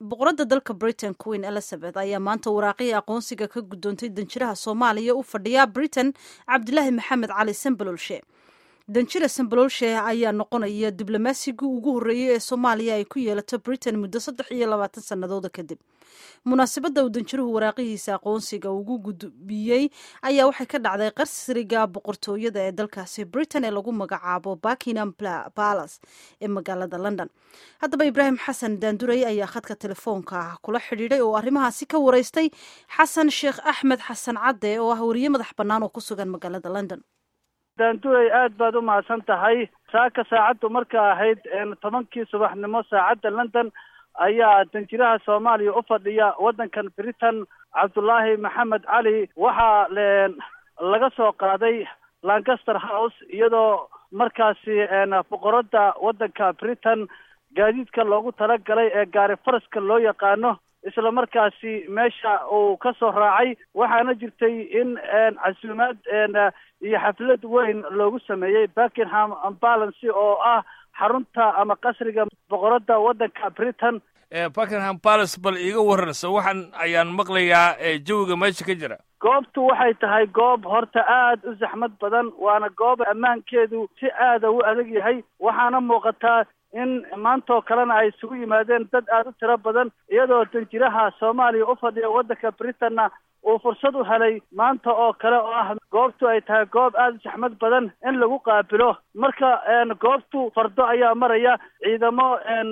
boqoradda dalka britain queen elizabeth ayaa maanta waraaqihii aqoonsiga ka guddoontay danjiraha soomaaliya u fadhiya britain cabdilaahi maxamed cali sambalolshe danjira sambalolshe ayaa noqonaya diblomaasiga ugu horreeyey ee soomaaliya ay ku yeelato britain muddo saddex iyo labaatan sannadooda kadib munaasabadda uu danjiruhu waraaqihiisa aqoonsiga ugu gudbiyey ayaa waxay ka dhacday qarsriga boqortooyada ee dalkaasi britain ee lagu magacaabo buckingham palace ee magaalada london haddaba ibraahim xasan daanduray ayaa khadka telefoonka kula xidhiidhay oo arrimahaasi ka wareystay xasan sheekh axmed xasan cadde oo ah wariye madax bannaan oo ku sugan magaalada london daanduray aad baad u mahadsan tahay saaka saacaddu marka ahayd tobankii subaxnimo saacadda london ayaa danjiraha soomaaliya u fadhiya waddankan britain cabdullaahi maxamed cali waxaa laga soo qaaday lancaster house iyadoo markaasi boqoradda waddanka britain gaadiidka loogu talagalay ee gaari faraska loo yaqaano isla markaasi meesha uu ka soo raacay waxaana jirtay in casuumaad iyo xaflad weyn loogu sameeyey buckingham balance oo ah xarunta ama qasriga boqoradda waddanka britain buckingham palace bal iiga wararsa waxaan ayaan maqlayaa jawiga meesha ka jira goobtu waxay tahay goob horta aad u saxmad badan waana goob ammaankeedu si aada u adag yahay waxaana muuqataa in maantoo kalena ay isugu yimaadeen dad aada u tiro badan iyadoo danjiraha soomaaliya u fadhiya waddanka britanna uu fursad u helay maanta oo kale oo ah goobtu ay tahay goob aada u saxmad badan in lagu qaabilo marka goobtu fardo ayaa maraya ciidamo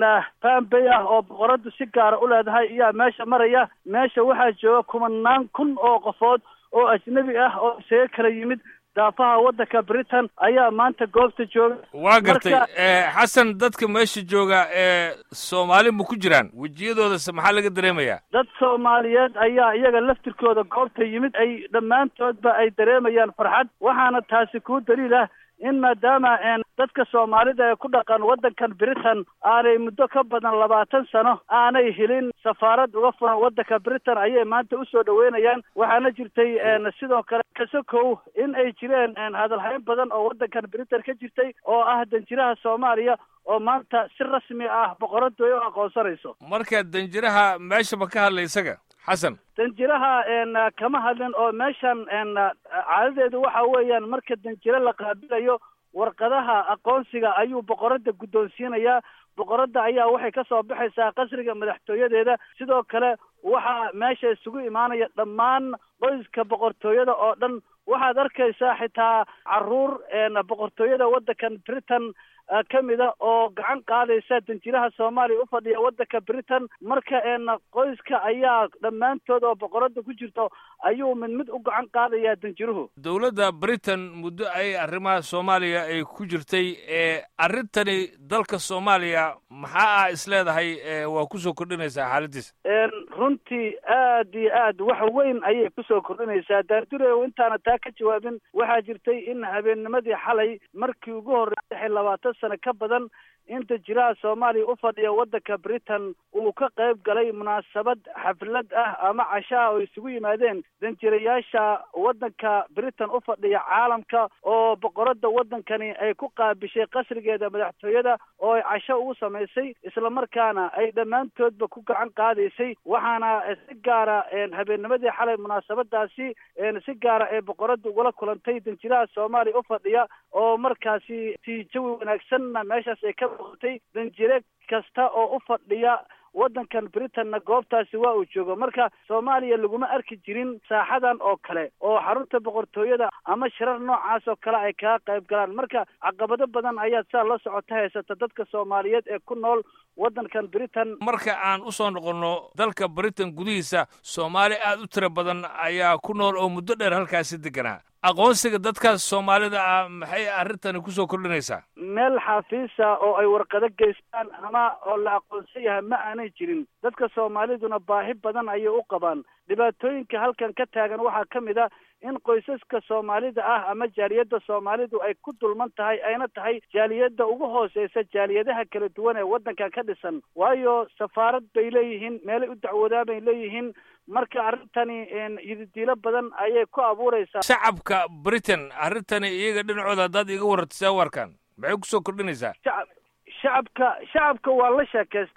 bambay ah oo boqoraddu si gaara u leedahay ayaa meesha maraya meesha waxaa jooga kumanaan kun oo qofood oo ajnebi ah oo isaga kala yimid daafaha waddanka britain ayaa maanta goobta jooga waa gartay xasan dadka meesha jooga ee soomaali ma ku jiraan wejiyadoodase maxaa laga dareemayaa dad soomaaliyeed ayaa iyaga laftirkooda goobta yimid ay dhammaantoodba ay dareemayaan farxad waxaana taasi kuu daliil ah in maadaama dadka soomaalida ee ku dhaqan waddankan britain aanay muddo ka badan labaatan sano aanay helin safaarad uga furan waddanka britain ayay maanta usoo dhaweynayaan waxaana jirtay sidoo kale kasokow in ay jireen hadalhayn badan oo waddankan britain ka jirtay oo ah danjiraha soomaaliya oo maanta si rasmi ah boqoraddu ay u aqoonsanayso marka danjiraha meeshaba ka hadlay isaga xasan danjiraha kama hadlin oo meeshan caadadeedu waxa weeyaan marka danjiro la qaabilayo warqadaha aqoonsiga ayuu boqoradda guddoonsiinayaa boqoradda ayaa waxay ka soo baxaysaa qasriga madaxtooyadeeda sidoo kale waxaa meesha isugu imaanaya dhammaan qoyska boqortooyada oo dhan waxaad arkaysaa xitaa caruur boqortooyada waddankan britain ka mida oo gacan qaadaysa danjiraha soomaaliya u fadhiya waddanka britain marka qoyska ayaa dhammaantood oo boqoradda ku jirto ayuu mid mid u gacan qaadayaa danjiruhu dowladda britain muddo ay arrimaha soomaaliya ay ku jirtay arrintani dalka soomaaliya maxaa ah isleedahay waa kusoo kordhinaysaa xaaladiisa runtii aad iyo aad wax weyn ayay kusoo kordhinaysaa daandurew intaana taa ka jawaabin waxaa jirtay in habeennimadii xalay markii ugu horreysay labaatan sano ka badan in danjiraha soomaaliya u fadhiya waddanka britain uu ka qayb galay munaasabad xaflad ah ama cashaa oo isugu yimaadeen danjirayaasha waddanka britain u fadhiya caalamka oo boqoradda waddankani ay ku qaabishay qasrigeeda madaxtooyada oo ay casho ugu samaysay islamarkaana ay dhammaantoodba ku gacan qaadaysay waxaana si gaara habeennimadii xalay munaasabadaasi si gaara ee boqoradda ugula kulantay danjiraha soomaaliya u fadhiya oo markaasi si jawi wanaagsanna meeshaas ay ka muuqatay danjire kasta oo u fadhiya waddankan britainna goobtaasi waa uu joogo marka soomaaliya laguma arki jirin saaxadan oo kale oo xarunta boqortooyada ama shirar noocaas oo kale ay kaga qayb galaan marka caqabado badan ayaad saa la socota haysata dadka soomaaliyeed ee ku nool waddankan britain marka aan u soo noqonno dalka britain gudihiisa soomaali aad u tiro badan ayaa ku nool oo muddo dheer halkaasi deganaa aqoonsiga dadkaas soomaalida ah maxay arrintani kusoo kordhinaysaa meel xafiisa oo ay warqado geystaan ama oo la aqoonsan yahay ma aanay jirin dadka soomaaliduna baahi badan ayay u qabaan dhibaatooyinka halkan ka taagan waxaa ka mid a in qoysaska soomaalida ah ama jaaliyadda soomaalidu ay ku dulman tahay ayna tahay jaaliyadda ugu hooseysa jaaliyadaha kala duwan ee waddankan ka dhisan waayo safaarad bay leeyihiin meelay u dacwoodaan bay leeyihiin marka arrintani yididiilo badan ayay ku abuuraysaa shacabka britain arrintani iyaga dhinacooda haddaad iga wararto see warkan maxay kusoo kordhinaysaa shacab shacabka shacabka waa la sheekaystay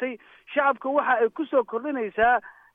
shacabka waxa ay kusoo kordhinaysaa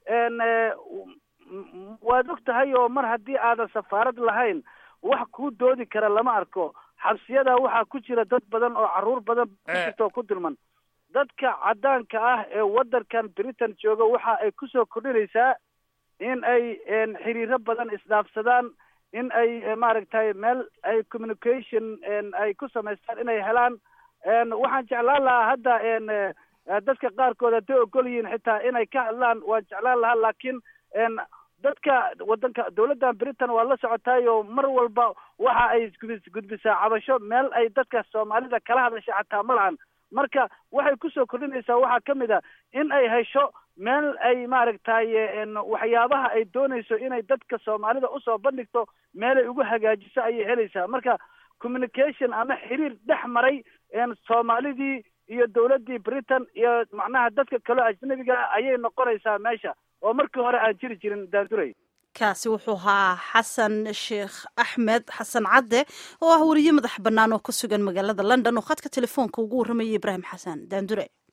waad og tahay oo mar haddii aadan safaarad lahayn wax kuu doodi kara lama arko xabsiyada waxaa ku jira dad badan oo carruur badan ku jirta oo ku dulman dadka caddaanka ah ee waddankan britain jooga waxa ay kusoo kordhinaysaa in ay xiriiro badan isdhaafsadaan in ay maaragtay meel ay communication ay ku samaystaan inay helaan waxaan jeclaan lahaa hadda dadka qaarkood hadday ogol yihiin xitaa inay ka hadlaan waan jeclaan lahaa laakiin dadka waddanka dawladdan britain waa la socotaayo mar walba waxa ay gudbisaa cabasho meel ay dadka soomaalida kala hadasha xataa ma lahan marka waxay kusoo kordhinaysaa waxaa ka mid a in ay hesho meel ay maaragtay waxyaabaha ay doonayso inay dadka soomaalida usoo bandhigto meelay ugu hagaajiso ayay helaysaa marka communication ama xiriir dhex maray soomaalidii iyo dawladdii britain iyo macnaha dadka kaleo ajnabiga ayay noqonaysaa meesha oo markii hore aan jiri jirin daanduray kaasi wuxuu ahaa xasan sheekh axmed xasan cadde oo ah weriye madax bannaan oo ku sugan magaalada london oo khadka telefoonka ugu warramayay ibraahim xasan daandure